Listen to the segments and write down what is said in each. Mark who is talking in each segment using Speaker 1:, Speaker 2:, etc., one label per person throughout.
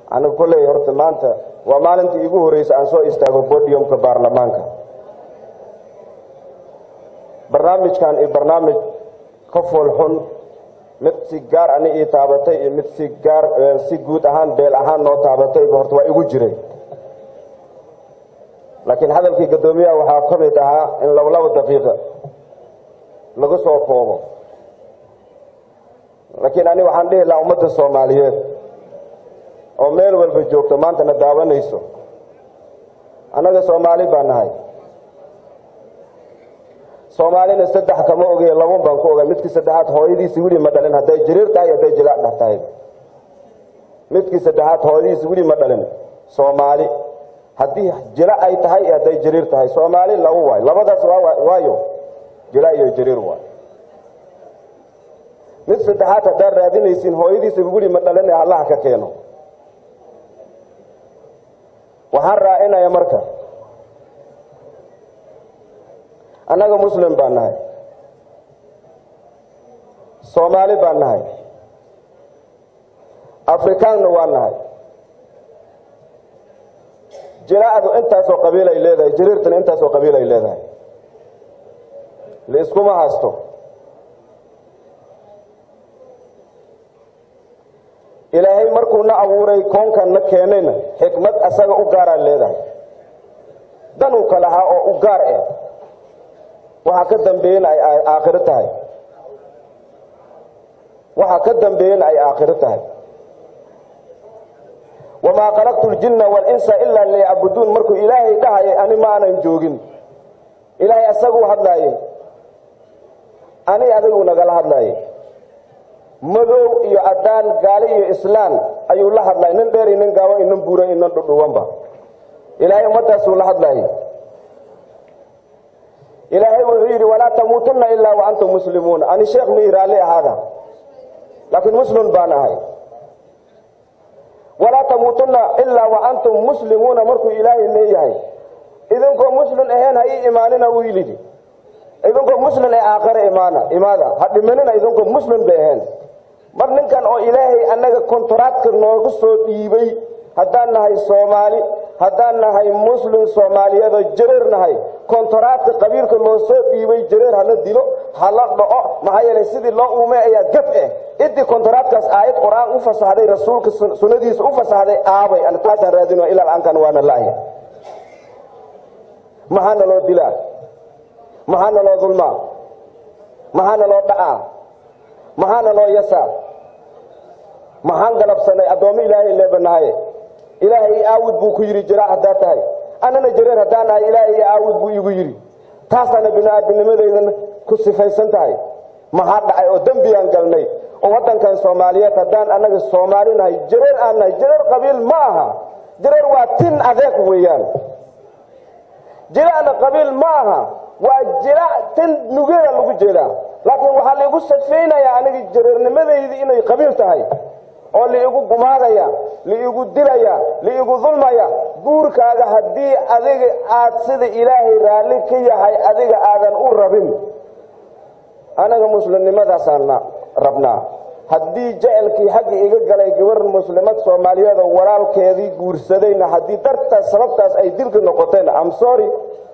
Speaker 1: aniga kolley horta maanta waa maalintii iigu horreysa aan soo istaago bodiumka baarlamaanka barnaamijkan iyo barnaamij ka foolxun mid si gaar ani ii taabatay iyo mid si gaar si guud ahaan beel ahaan noo taabatay horta waa igu jiray laakiin hadalkii guddoomiyaha waxaa ka mid ahaa in laba laba daqiiqa lagu soo koobo laakiin ani waxaan dhihi lahaa ummadda soomaaliyeed oo meel walba joogto maantana daawanayso annaga soomaali baa nahay soomaalina saddex kama ogey labun baan ku ogay midkii saddexaad hooyadiisi weli ma dhalin hadday jiriir tahay hadday jilaac dheh tahay midkii saddexaad hooyadiisi weli ma dhalin soomaali haddii jila ay tahay iyo hadday jiriir tahay soomaali laba waayo labadaas waayo jila iyo jiriir waay mid saddexaad haddaad raadinaysiin hooyadiisa weli ma dhalin ee allaha ka keeno waxaan raacinaya marka annaga muslim baan nahay soomaali baan nahay afrikaanna waa nahay jiraacdu intaasoo qabiil ay leedahay jiriirtana intaasoo qabiil ay leedahay laiskuma haasto ilaahay markuuna abuuray koonkan na keenayna xikmad asaga u gaaraan leedahay danuu ka lahaa oo u gaar eh waxaa ka dambeeyena ay aakhiro tahay waxaa ka dambeeyena ay aakhiro tahay wamaa khalaqtu ljinna waalinsa ilaa liyacbuduun markuu ilaahay dhahayay ani ma aanan joogin ilaahay asaguu hadlaayey ani adigu nagala hadlaayay madow iyo caddaan gaali iyo islaan ayuu la hadlay nin dheer iyo nin gaaban iyo nin buuran iyo nin dhudhuwanba ilaahay ummadaasuu la hadlaayay ilaahay wuxuu yidhi walaa tamuutunna ilaa wa antum muslimuuna ani sheekh mii raalli ahaada laakiin muslim baan ahay walaa tamuutunna ilaa wa antum muslimuuna markuu ilaahay leeyahay idinkoo muslim ahayn ha ii imaanina wuu yidhi idinkoo muslim ee aakhare imaana imaada ha dhimanina idinkoo muslim bay ahayn mar ninkan oo ilaahay annaga kontraadka noogu soo dhiibay haddaan nahay soomaali haddaan nahay muslim soomaaliyadoo jareer nahay kontraadka qabiilka loo soo dhiibay jareer hala dilo hala dhaco maxaa yeelay sidii loo uumay ayaa gaf eh idii kontraadkaas aayad qur-aan u fasaxday rasuulka sunnadiisa u fasaxday aabay an taasaan raadino ilaa aankan waana la'ya maxaana loo dilaa maxaana loo dulmaa maxaana loo dhacaa maxaana loo yasaa maxaan galabsanay addoommo ilaahay leebanahaye ilaahay i aawud buu ku yidhi jiraac haddaa tahay annana jareer haddaan nahay ilaahay i aawud buu igu yidhi taasaana bini-aadamnimadaydan ku sifaysan tahay maxaa dhacay oo dembiyaan galnay oo waddankan soomaaliyeed haddaan annaga soomaali nahay jareer aan nahay jareer qabiil ma aha jareer waa tin adeeg weeyaan jiraacna qabiil ma aha waa jiraac tin nugeeda lagu jeedaa laakiin waxaa laigu safaynayaa aniga jareernimadaydi inay qabiil tahay oo liigu gumaadaya liigu dilaya liigu dulmaya guurkaaga haddii adiga aad sida ilaahay raalli ka yahay adiga aadan u rabin anaga muslimnimadaasaan rabnaa haddii jecelkii xagga iga galay gabar muslimad soomaaliyeed oo walaalkeedii guursadayna haddii dartaas sababtaas ay dilka noqotayna am sorry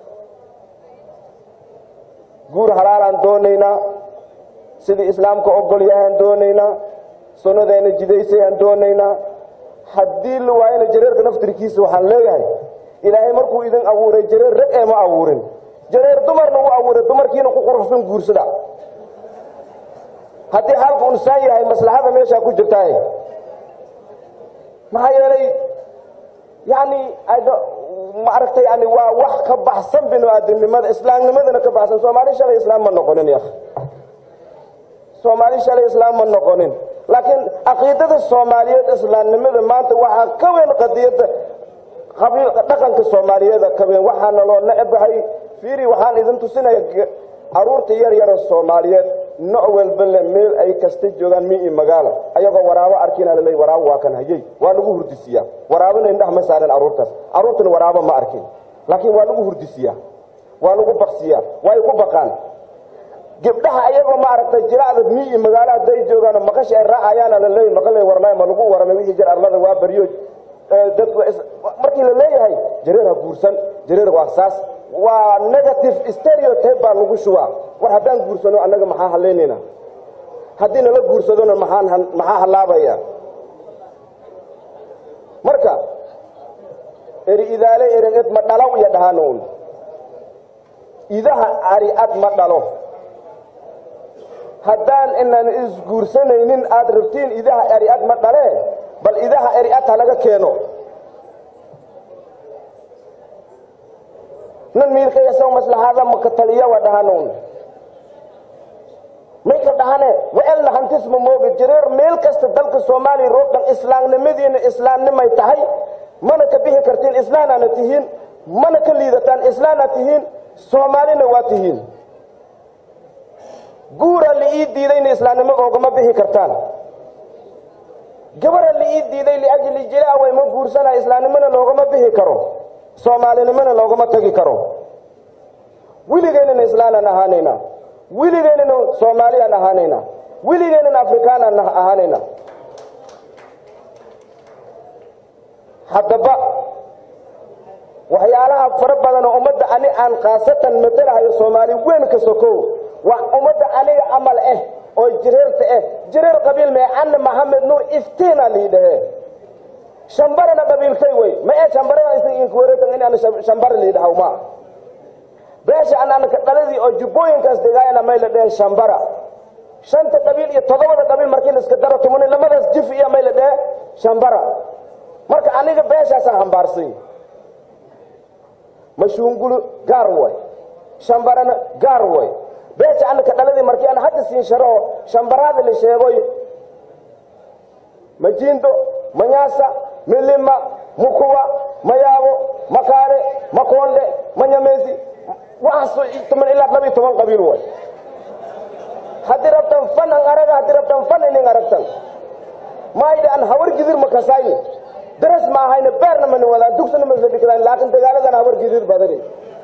Speaker 1: guur halaalaan doonaynaa sidii islaamka ogol yahaan doonaynaa sunnadeena jidaysayaan doonaynaa haddii la waayana jareerka naftirkiisa waxaan leeyahay ilaahay markuu idin abuuray jareer rag ee ma abuurin jareer dumarna u abuuray dumarkiina ku quruxsan guursada haddii xaalku unsaan yahay maslaxada meeshaa ku jirtaaye maxaa yeelay yani ma aragtay yani waa wax ka baxsan binu-aadamnimada islaamnimadana ka baxsan soomaali shalay islaam ma noqonin ya soomaali shalay islaam ma noqonin laakiin caqiidada soomaaliyeed islaamnimada maanta waxaa ka weyn qadiyadda dhaqanka soomaaliyeeda ka weyn waxaana loo necbahay fiiri waxaan idin tusinaya caruurta yar yara soomaaliyeed nooc walba le meel ay kasta joogaan mi i magaalo ayagoo waraabo arkina laleey waraabo waa kan hayey waa lagu hurdisiyaa waraabona indhaha ma saaran caruurtaas caruurtana waraabo ma arkin laakiin waa lagu hurdisiyaa waa lagu baksiyaa way ku baqaan gabdhaha ayagoo ma aragtay jiracda mi i magaalo hadday joogaan maqashi ay raacayaana laleey maqale warmay ma lagu waramay wixii jir arlada waa baryo dadku markii la leeyahay jareer ha guursan jareer waa saas waa negative stereotype baa lagu shubaa war haddaan guursano annaga maxaa haleynayna haddii nala guursadona maxaan maxaa hallaabaya marka eri idaale erenged ma dhalaw iyo dhahanown idaha ari-ad ma dhalo haddaan inaan isguursanaynin aada rabtiin idaha ari-ad ma dhalee bal idaha ari-ad ha laga keeno nan miilkayasaw maslaxaada maka taliya wa dhahanown may ka dhahane waelna hantisma mooga jareer meel kasta dalka soomaaliya roog dhan islaamnimadiina islaamnimay tahay mana ka bixi kartiin islaanaana tihiin mana ka liidataan islaana tihiin soomaalina waa tihiin guura liii diidayna islaamnimo oogama bixi kartaan gabara liii diiday liajli jilaaway ma guursanaya islaamnimona loogama bixi karo soomaalinimona loogama tegi karo weligeynana islaanaan ahaanayna weligeynana soomaaliyaan ahaanayna weligeynana afrikaanaan ahaanayna haddaba waxyaalaha fara badan oo ummadda ani aan khaasatan matalahayo soomaali weyn ka sokow waa ummadda aniga camal ah oo jireerta ah jireer qabiil mee canna maxamed nuur iftiina liidhahe shambarana qabiilkay wey ma ee shambaradainkuwareetan in aan shambara liidhahaw ma beesha anaanka dhaladii oo jubbooyinkaas degaayana may la dheheen shambara shanta qabiil iyo toddobada qabiil markii la iska daro tumani lamadaas jif iyo may la dhehe shambara marka aniga beeshaasaan hambaarsay mashuungulu gaar way shambarana gaar way beesha anaka dhaladii markii aan hadda siin sharo shambaraada la sheegoy majiindo manyaasa milima mukuwa mayaabo makaare makoonde manyamesi waxaas toban ilaa laba iyo toban qabiil way haddii rabtan fan an araga haddii rabtan fan inin aragtan maayda an hawar gidir makasayni daras ma ahayna beerna mani wadaan dugsana ma sadhikadaan laakiin dagaaladan hawar gidir badani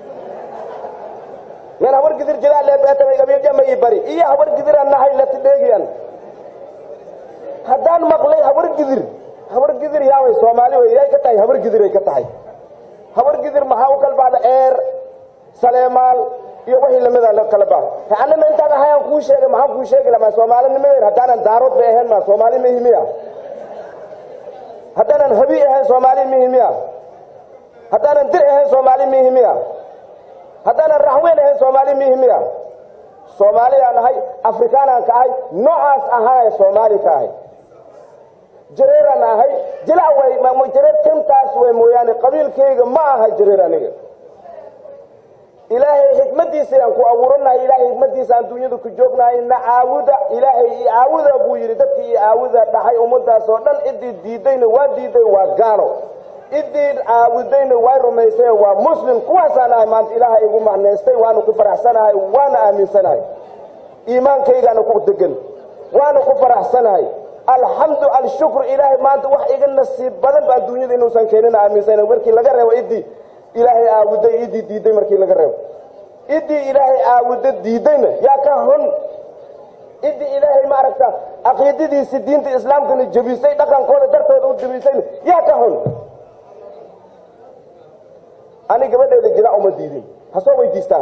Speaker 1: yan hawar gidir jiraa leebeetamay gabiijama ii bari iyo hawar gidiraan nahay lati dheegiyan haddaan maqlay hawar gidir hawar gidir yaaway soomaali wey yay ka tahay hawar gidiray ka tahay hawar gidir maxaa u kala baxda eer saleemaal iyo wixii lamida la kala bax anana intaan ahayaan kuu sheegay maxaan kuu sheegi lamaa soomaalinimadeer haddaanan daarood bay ahayn ma soomaali mihi miya haddaanan habi ahayn soomaali mihi miya haddaanan dir ahayn soomaali mihi miya haddaanan raxweyn ahayn soomaali mihi miya soomaaliyaan ahay afrikaanaan ka ahay noocaas ahaay soomaali ka ahay jareeraan ahay jilaa way jareer kantaas way mooyaane qabiilkayga ma aha jareer aniga ilaahay xikmadiisa aan ku abuuranahay ilaahay xikmadiisa aan dunyada ku joognahay na caawuda ilaahay i caawuda buu yidhi dadkii i caawuda dhaxay ummadaas oo dhan ciddii diidayna waa diiday waa gaalo ciddii caawudayna waa rumaysay waa muslim kuwaasaan ahay maanta ilaahay igu macnaystay waana ku faraxsanahay waana aaminsanahay iimaankaygaana ku degan waana ku faraxsanahay alxamdu alshukru ilaahay maanta wax iga nasiib badan ba adduunyada inuusan keenin aaminsana markii laga reebo iddii ilaahay aabuday iddii diiday markii laga reebo iddii ilaahay aabuda diidayna yaa ka hun iddii ilaahay ma aragta caqiidadiisi diinta islaamkana jebisay dhaqankooda dartooda u jebisayna yaa ka hun ani gabadheeda jilaa uma diidin ha soo weydiistaan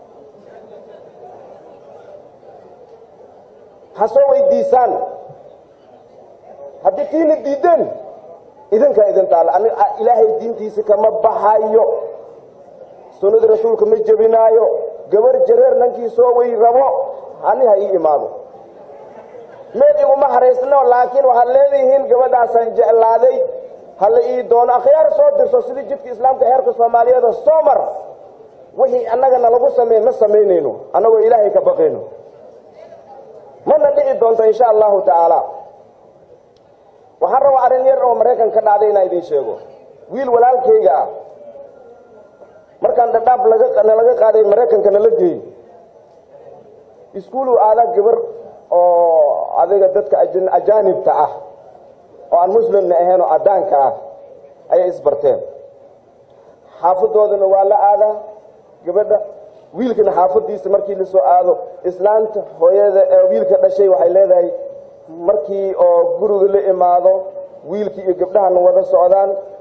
Speaker 1: ha soo weydiisaan haddii kiina diideen idinkaa idin taala ilaahay diintiisa kama baxayo sunnada rasuulka ma jebinaayo gabar jareer nankii soo wey rabo ani ha ii imaado meel iguma haraysno laakiin waxaad leedihiin gabadhaasaan jeclaaday ha la ii doono akhyaar soo dirso sidii jidka islaamka heerka soomaaliyeeda soo mar wixii annagana lagu sameyn ma samaynayno annagoo ilaahay ka baqayno mana dhici doonto insha allahu tacaala waxaan rabaa arrin yar oo maraykan ka dhacday inaan idiin sheego wiil walaalkayga ah markaan dhadhaab nalaga qaaday maraykanka nala geeyey iskuulu aadaa gabar oo adiga dadka ajaanibta ah oo aan muslimna ahayn oo caddaanka ah ayay isbarteen xaafadoodana waa la aadaa gabadha wiilkana xaafadiisa markii lasoo aado islaanta hooyada ee wiilka dhashay waxay leedahay markii oo guriga la imaado wiilkii iyo gabdhahana wada socdaan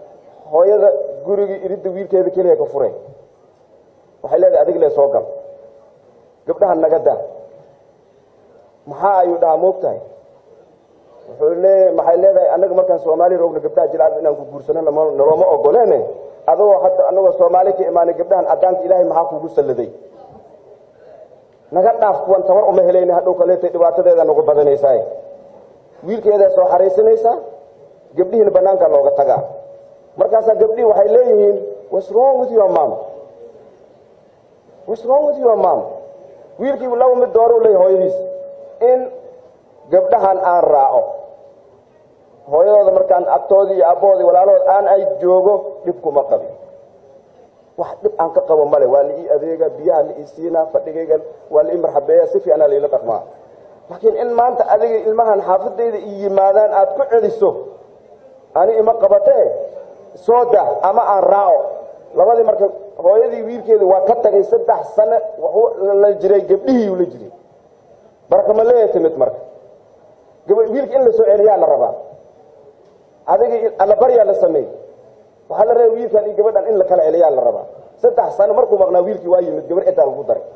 Speaker 1: hooyada gurigii iridda wiilkeeda keliya ka furay waxay leedahay adig lee soo gal gabdhaha naga daa maxaa ayuu dhahaa moogtahay wuxuu lee maxay leedahay annaga markaan soomaali roogna gabdhaha jilaan inaan ku guursano nalooma ogoleene adagoo hadda anagoo soomaali ka imaanay gabdhahan addaanka ilaahay maxaa kugu salladay naga dhaaf kuwan tabar uma helayna hadhow kaleetay dhibaatadeeda nagu badanaysaa wiilkeedaa soo xaraysanaysaa gabdhihiina banaanka looga tagaa markaasaa gabdhihii waxay leeyihiin what's wrong with your mom what's wrong with your mom wiilkiibu laba mid dooruu leeyahy hooyadiis in gabdhahan aan raaco hooyadooda markaan agtoodii iyo abboodii walaalahood aan ay joogo dhib kuma qabin wax dhib aan ka qabo male waa la ii adeega biyaha la ii siinaa fadhigayga waa la ii marxabeeya si fiicanaa laila dhaqmaa laakiin in maanta adiga ilmahan xaafadayda i yimaadaan aad ku celiso ani ima qabatee soo dah ama aan raaco labadii marka hooyadii wiilkeeda waa ka tagay saddex sane waxuu la jiray gabdhihiiu la jiray barakama leeya timid marka wiilka in la soo celiyaa la rabaa adiga allabaryaa la sameey waxaa la rabay wiilkan iyo gabadhan in la kala celiyaa la rabaa saddex sano markuu maqnaa wiilkii waa yimid gabar ciddaa lagu daray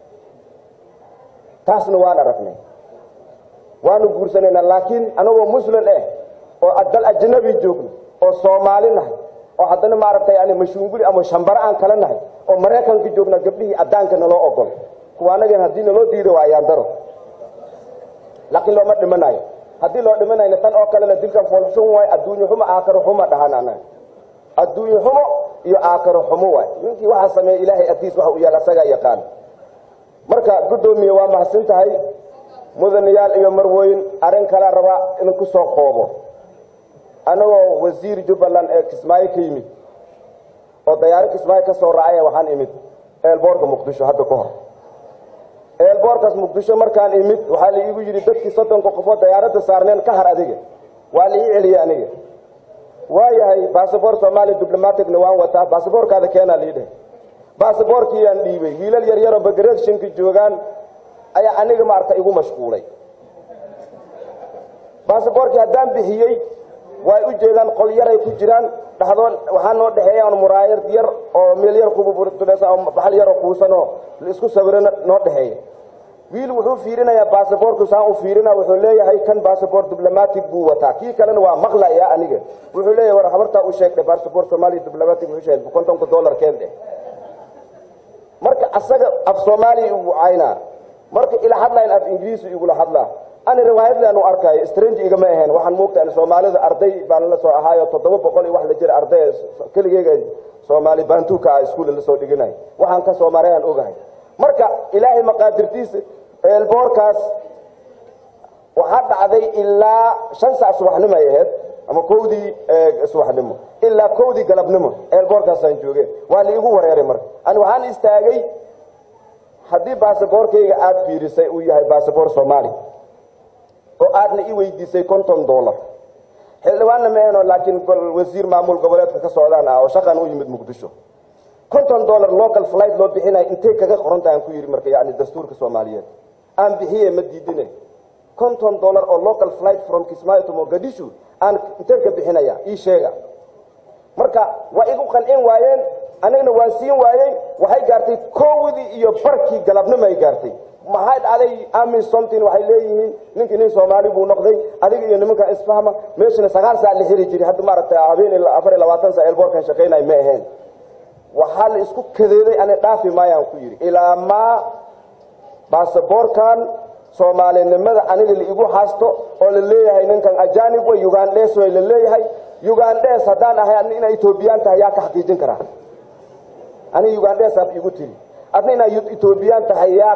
Speaker 1: taasna waan aragnay waanu guursanaynaa laakiin anagoo muslim eh oo dal ajnabi joogno oo soomaali nahay oo haddana maaragtay yani mashuunguli ama shambaro aan kala nahay oo maraykanka joogna gabdhihii addaanka naloo ogol kuwa anagan haddii naloo diido waa ayaan daro laakiin looma dhimanayo haddii loo dhimanayna tan oo kalena dilkan foolxun waay adduunye xumo aakaro xumo dhahan anaga adduunye xumo iyo aakaro xumo waay ninkii waxaa sameeya ilaahay agtiis waxa u yaal asagaa yaqaan marka guddoomiye waa mahadsan tahay mudanayaal iyo marwooyin arrin kala rabaa in ku soo qoobo anagoo wasiir jubbaland ee kismaayo ka yimid oo dayaaro kismaayo ka soo raacaya waxaan imid eelboorka muqdisho hadda ka hor eelboorkaas muqdisho markaan imid waxaa la iigu yidhi dadkii soddonka qofoo dayaaradda saarneen ka har adiga waa la ii celiyey aniga waayahay basaboor soomaaliya diblomaticna waan wataa basaboorkaada keenaa lii dheh basaboorkiiyaan dhiibay wiilal yar yaroo bagreegshinka joogaan ayaa aniga maarata igu mashquulay basaboorkii haddaan bixiyey way u jeedaan qol yaray ku jiraan dhaxdood waxaa noo dhexeeyaan muraayad yar oo meel yar kububutulaysa oo baxal yaroo kuusanoo laisku sawirana noo dhexeeya wiil wuxuu fiirinayaa basaboorku saan u fiirina wuxuu leeyahay kan basaboor diblomatic buu wataa kii kalena waa maqlaya aniga wuxuu leeyahay war habartaa u sheegdhe basaboor soomaaliya diblomatic wuxuu sheegay kontonka dollar keen dheh marka asaga af soomaaliya igu caynaa marka ila hadlayn af ingiriisi igula hadlaa ani riwaayadlaan u arkaayo strange igama ahayn waxaan moogtaa soomaalida arday baan la soo ahaayo toddoba boqol iyo wax la jira arday keligeyga soomaali baantuuka ah iskuulla la soo dhiganay waxaan ka soomaariyaan ogahay marka ilaahay maqaadirtiisa eelboorkaas waxaa dhacday ilaa shan sac subaxnimo ay ahayd ama kowdii subaxnimo ilaa kowdii galabnimo eelboorkaasaan jooge waa la igu wareeray marka ani waxaan istaagay haddii baasaboorkayga aada fiirisay uu yahay baasaboor soomaali oo aadna i weydiisay konton dollar xildhibaanna maahno laakiin wasiir maamul goboleedka ka socdaan ah oo shaqan u yimid muqdisho konton dollar local flight loo bixinayo intay kaga qorantaha aan ku yidhi marka yani dastuurka soomaaliyeed aan bixiye ma diidine konton dollar oo local flight from kismaayo to mogadishu aan intee ka bixinaya ii sheega marka waa igu qancin waayeen anigna waan siin waayey waxay gaartay kowdii iyo barkii galabnimo ay gaartay maxay dhacday ami somtin waxay leeyihiin ninkii nin soomaali buu noqday adiga iyo nimanka isfahma meeshana sagaal saac la xiri jiray hadda maaragtay habeen afar iyo labaatan saac eelboorkan shaqaynay ma ahayn waxaa la isku kadeeday ani dhaafi maayaan ku yidhi ilaa maa baasaboorkan soomaalinimada aniga la igu haasto oo la leeyahay ninkan ajanib way ugandhes way la leeyahay ugandhes haddaan ahay adna inaa etoobiyaan tahay yaa ka xaqiijin karaa aniga ugandhes aad igu tiri adna inaa etoobiyaan tahay yaa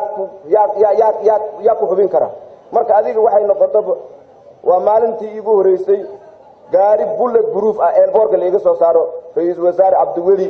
Speaker 1: yaa ku xubin kara marka adiga waxay noqotaba waa maalintii iigu horeysay gaari bullet proof ah eelboorka laiga soo saaro ra-iisul wasaare cabdiweli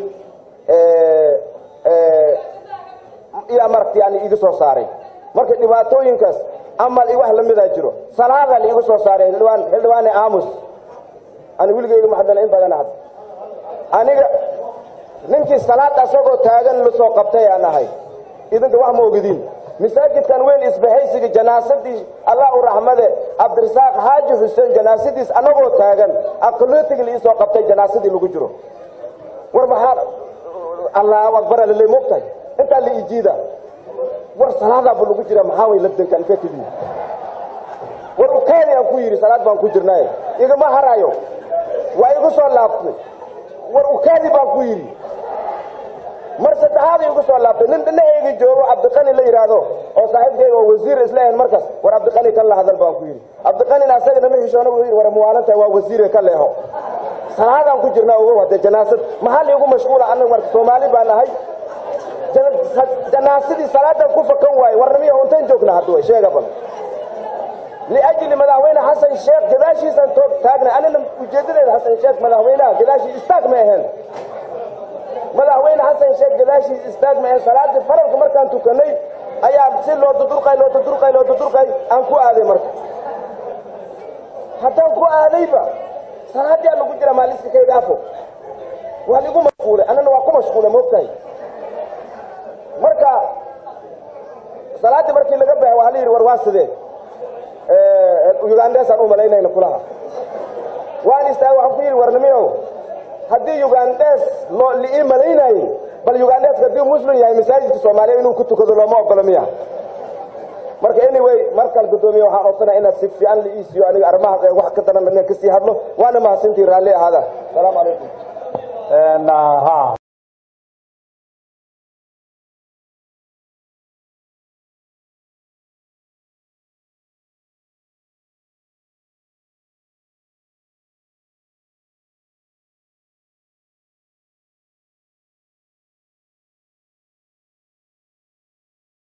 Speaker 1: iyo maragta yani iga soo saaray marka dhibaatooyinkaas amal iyo wax lamidaa jiro salaada laigu soo saaray xildhibaan xildhibaane aamus ani wiligeyga maxadana in badan had aniga ninkii salaad asagoo taagan la soo qabtay aan ahay idinka wax ma ogidin masaajidkan weyn isbahaysiga janaasadii allah u raxmade cabdirasaaq xaaji xuseen janaasadiis annagoo taagan aqlootiga liisoo qabtay janaasadii lagu jiro war maxaa allahu akbar alale mogtahay intaa la ijiida war salaadaaba lagu jira maxaa way labdankan ka kidi war ukaadi aan ku yidhi salaad baan ku jirnaaye igama harayo waa igu soo laabtay war ukaadi baan ku yidhi mar saddexaad igu soo laabtay nin dhinaceyga joogo cabdiqani la yidhaahdo oo saaxiibkeyga oo wasiir isla ahayn markaas war cabdiqani kan la hadal baan ku yidhi cabdiqanina asagana ma hishoona buu yidhi war muwaalantahay waa wasiire ka leexo salaadaan ku jirnaa ogow haddee janaasad maxaa liigu mashquula annaga marka soomaali baan ahay janaasadii salaadan ku fakan waaye warnamiya untayn joogna hadda way sheega bal liajli madaxweyne xasan sheekh gadaashiisaan taagnay anina ujeedadeeda xasan sheekh madaxweynaha gadaashiis istaag ma ahayn madaxweyne xasan sheekh gadaashiis istaag ma ahayn salaadii faralka markaan tukanay ayaa si loo dudurqay loo dudurqay loo dudurqay aan ku aaday marka haddaan ku aadayba salaadii aan lagu jira maaliska kaygaafo waa ligu mashquulay annana waa ku mashquulay moogtahay marka salaaddii markii laga baxay waxaa la yidhi war waa sidee ugandesaan u malaynayna kulaha waan istaagay waxaan ku yidhi warnimiyow haddii ugandes loo liii malaynaayey bal ugandeska haddii muslim yahay masaajidka soomaaliya inuu ku tukado looma ogolo miya marka anyway markaan guddoomiye waxaan codsanaya inaad si fiican la iisiyo aniga arrimahaas ee wax ka daran inaan kasii hadlo waana mahadsantii raalli ahaada asalaamu calaykum